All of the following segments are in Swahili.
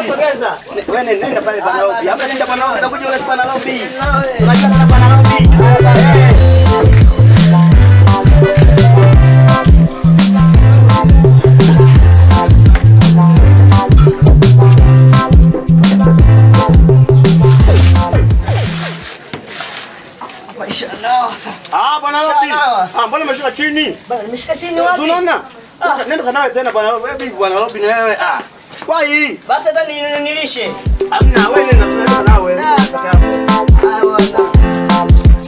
Sogeza. Wewe nenda nenda pale bwana Robi. Hapa shida bwana Robi, nakuja yule bwana Robi. Unajua kana bwana Robi. Ah, bwana Robi. Ah, mbona umeshuka chini? Bana nimeshika chini wapi? Unaona? Nenda kanawe tena bwana Robi. Wewe bwana Robi na wewe. Ah. Kwa hii. Basi hata ni- nilishe. Amna wewe nenda tunaenda nawe. Ah, bwana.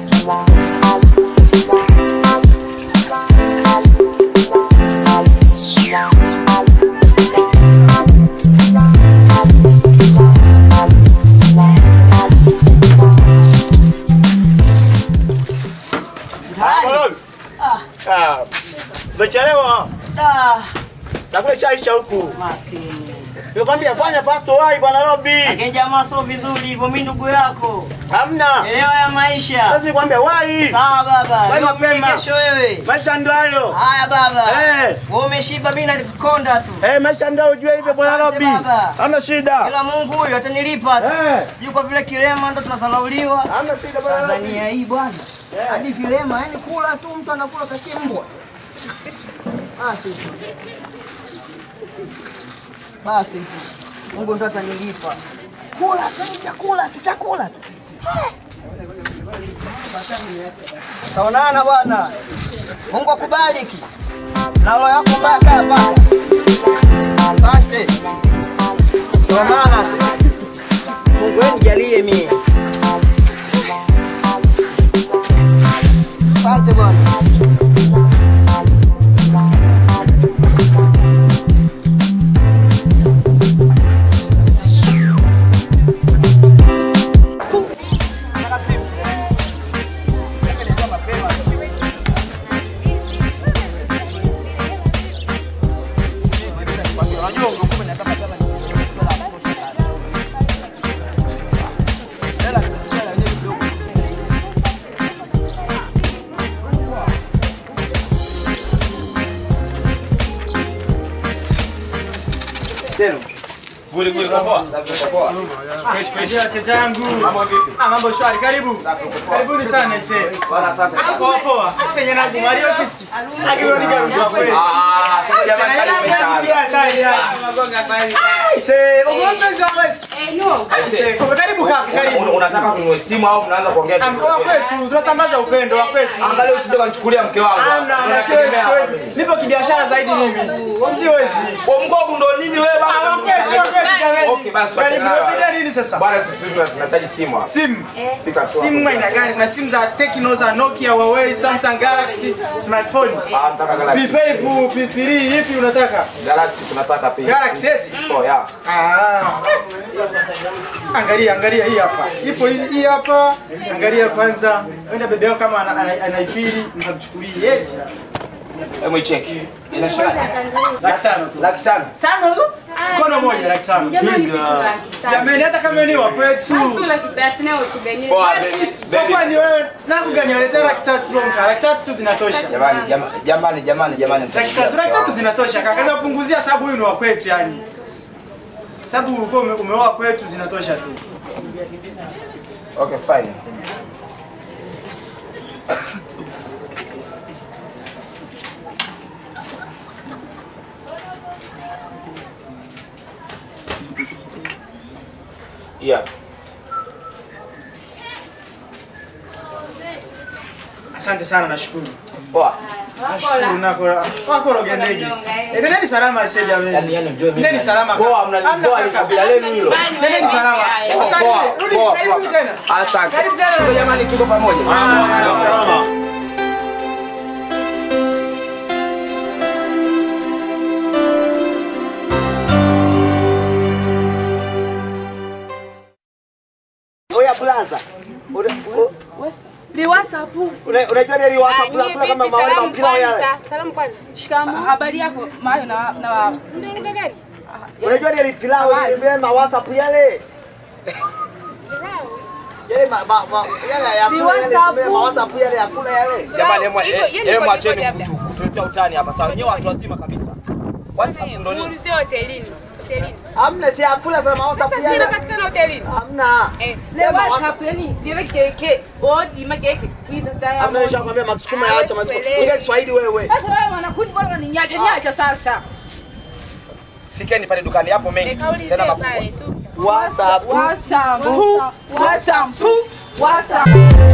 Ah, bwana Robi. Ah. Umechelewa. Ah, Nakule chai cha huku. maskini. Nikwambia fanya fast wai bwana Robi. Lakini jamaa sio vizuri hivyo, mimi ndugu yako. Hamna. Elewa ya maisha. Sasa nikwambia wai. Sawa baba. Wewe Leo mapema. mimi, Kesho wewe. Maisha ndio hayo. Haya baba. Eh. Wewe umeshiba mimi nakonda tu. Eh, maisha ndio ujue hivyo bwana Asante Robi. baba. Hamna shida. Ila Mungu huyu atanilipa tu. Eh. Sijui kwa vile kilema ndo tunasalauliwa. Hamna shida bwana Robi. Tanzania hii bwana. Hadi vilema, yani kula tu mtu anakula kachimbwa. Basi. Basi. Mungu ndo atanilipa. Kula tu chakula tu chakula tu. Taonana bwana. Mungu akubariki. Na roho yako mbaya kaa paka. Asante. Taonana tu. Mungu wewe nijalie mimi. Asante bwana. Wateja wangu. Ah, mambo shwari. Karibu. Karibuni sana ise. Poa poa. Senye na Mario kisi. Akiro ni garu kwa kweli. Ah, sasa jamani Sasa karibu yana sana. kazi ya hatari ya. Ise, ugongo za basi. Ise, kwa karibu kaka, Una- karibu. Unataka kununue simu au mnaanza kuongea tu? Amkoa kwetu, tunasambaza upendo wa kwetu. Angalia usije kanichukulia mke wangu. Amna, na siwezi, siwezi. Nipo kibiashara zaidi mimi. Siwezi. Kwa mkopo ndo nini wewe Ah, wa baba? kwetu, wa kwetu Okay, basi jamani. Karibu, tuachane unasaidia nayo. nini sasa? Bwana sisi tuna- tunahitaji simu hapa. Simu. Fika tu Simu hapo. aina gani? Kuna simu za Tecno, za Nokia, Huawei, Samsung Galaxy, smartphone. Ah, nataka Galaxy. P5, P3, ipi unataka? Galaxy tunataka pia. Galaxy eti? Oh, yeah. Ah. Angalia, angalia hii hapa. Ipo hii hii hapa. Angalia kwanza. Wenda bebe yako kama ana- ana- anaifiri, mtamchukulia eti. Hebu icheki. Ina shilingi Laki tano tu. laki tano. Tano tu? Mkono moja laki tano. Jamani, si laki tano. Jamani hata kama ni wa kwetu. Sio laki tatu na utuganyie. Poa, Basi, baby. sio kwa ni wewe. Nakuganya leta laki tatu zonka. Laki tatu tu zinatosha. Jamani, jama- jamani, jamani, jamani. Laki tatu, laki tatu zinatosha kaka. Niwapunguzia sababu huyu ni wa kwetu yani. Sababu ulikuwa ume- umeoa kwetu zinatosha tu. Okay, fine. Yeah. Asante sana nashukuru. Poa. Nashukuru nako. Wako roge ndege. Eh, nendeni salama ise jamani. Yaani yaani unajua mimi. Nendeni salama. Poa, mna Hamna poa ni kaka. kabila lenu hilo. Nendeni salama. Asante. Poa, Rudi, poa, karibu poa. tena. Asante. Karibu tena. Sasa jamani tuko pamoja. Oya blaza. Una- u- Liwasa pu. una- Unajua ile riwasa kula kula kama mawe mapira yale. Salamu kwanza. Shikamoo. Habari yako? Mayo na na ndio lugha gani? Unajua ile pilau ile ma WhatsApp yale. Yale ma ma ma yale ya Ni kula yale WhatsApp. ma WhatsApp yale ya kula yale. Jamani, hemu- Hivyo- eh, hiyo ni hemu kodi acheni labda. kutu- kutuletea utani hapa sawa. Wenyewe watu wazima kabisa. WhatsApp ndo nini? Muulizie hotelini. hotelini. Hamna si hakula za maosa Sasa sina katika hotelini. Hamna. Eh, Le WhatsApp yani dire keke odi mageke wiza daya. Hamna nishakwambia makusukuma yaacha masikuma. Hawezi Ongea Kiswahili wewe. Sasa wewe mwanakundi bora unaniacha niacha sasa. Fikeni pale dukani hapo mengi. nikaulize Tena makubwa. pale tu. WhatsApp. WhatsApp. WhatsApp. WhatsApp.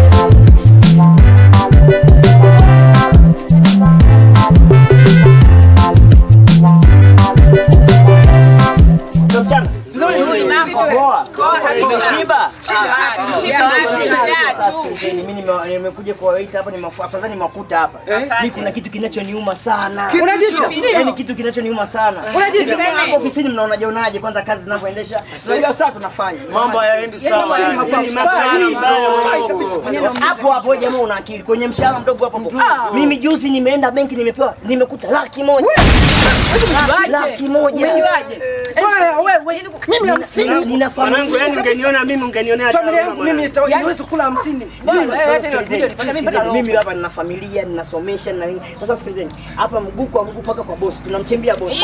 Nzuri mambo. Poa. Poa kabisa. Umeshiba? Shiba, shiba tu. Sikilizeni, mimi nime- nimekuja kuwaita hapa, nimefu- afadhali nimewakuta hapa. Mimi kuna kitu kinachoniuma sana. Yaani kitu kinachoniuma sana. Hivi hapo ofisini mnaonaje onaje kwanza kazi zinavyoendesha? Unajua saa tunafanya. Mambo hayaendi sawa. Ni mashahara mdogo. Hapo hapo jamaa una akili. Kwenye mshahara mdogo hapo hapo. Mimi juzi nimeenda benki nimepewa nimekuta laki moja. Laki moja. Umejuaje? Mimi hamsini nina Mwanangu, yani familia. ungeniona mimi ungenionea Familia yangu mimi niwezi kula hamsini. Sikilizeni, mimi hapa nina familia ninasomesha na nini. Sasa sikilizeni, hapa mguu kwa mguu mpaka kwa bosi, tunamchimbia bosi.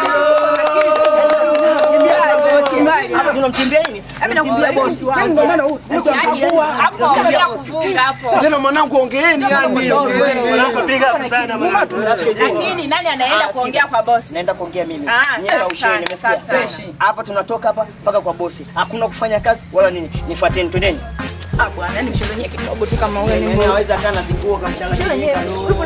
Hapa tunamchimbia nini? Tunamchimbia bosi. Ndio maana huu Hapo ongea kufunga hapo. tena mwanangu, ongeeni yani. Mwanangu, piga hapo sana mwanangu. Lakini nani anaenda kuongea kwa bosi? Naenda kuongea mimi. Ah, Nyie safi kausheni, sana, nimesikia. safi sana. Hapa tunatoka hapa mpaka kwa bosi. Hakuna kufanya kazi wala nini. Nifuateni, twendeni. Ah bwana, ni mshirenie kidogo tu kama wewe ni Yaani hawezi kaa na vinguo kamchanganyika.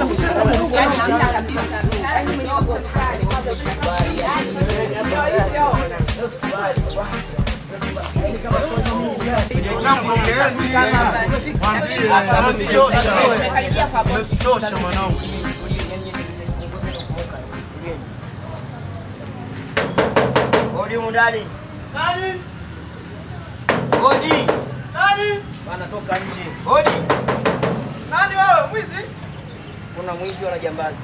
Mwanangu, ongeeni. Tumekaribia kwa bosi. Umetutosha mwanangu. Hodi humu ndani. Nani? Hodi. Nani? Wanatoka nje. Hodi. Nani wewe? Mwizi? Kuna mwizi wala jambazi.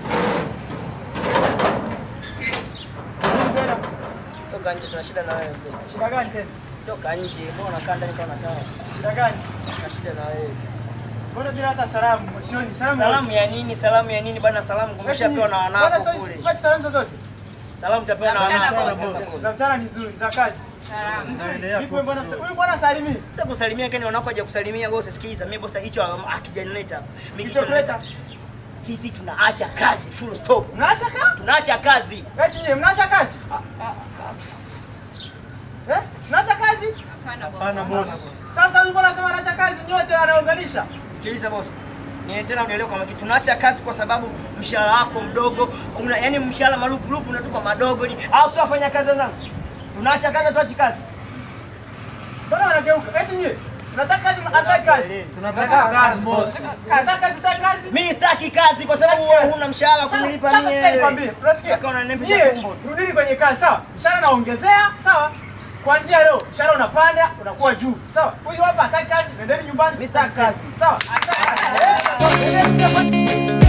Toka nje, tuna shida na wewe mzee. Shida gani tena? Toka nje, mbona unakaa ndani kama unataka? Shida gani? Tuna shida na wewe. Mbona bila hata salamu? Sioni salamu. Salamu ya nini? Salamu ya nini bana? Salamu kumeshapewa na wanako kule. Sipati salamu zozote. Salamu tapewa na wanako. Za mchana ni nzuri, za kazi. Vipi mbona huyu bwana salimii? Sasa kusalimia kani wanako haja kusalimia bosi, sikiliza. Mimi bosi hicho akijanileta hapa. Mimi kitu Kilichokuleta? sisi tunaacha kazi full stop. Mnaacha ka? Tunaacha kazi. Eti nyie mnaacha kazi? Eh? Mnaacha kazi? Hapana boss. Sasa huyu bwana anasema anaacha kazi nyote anaunganisha. Sikiliza bosi. Ni tena unielewe kwa makini. Tunaacha kazi kwa sababu mshahara wako mdogo. Una, yani mshahara marufu rufu unatupa madogo ni au sio wafanya kazi wenzangu? Tunaacha kazi tuachi kazi. Mbona wanageuka? Eti nyie mnataka kazi mnataka kazi. Tunataka kazi boss. Mnataka kazi mnataka kazi. Mimi sitaki kazi kwa sababu wewe huna mshahara kunilipa Sasa mimi. sasa nikwambie, unasikia? Mpaka unaniambia Nyie tumbo. rudini kwenye kazi, sawa? Mshahara naongezea, sawa? Kuanzia leo mshahara unapanda, unakuwa juu. Sawa? Huyu hapa hataki kazi, nendeni nyumbani. Mimi sitaki kazi. Sawa?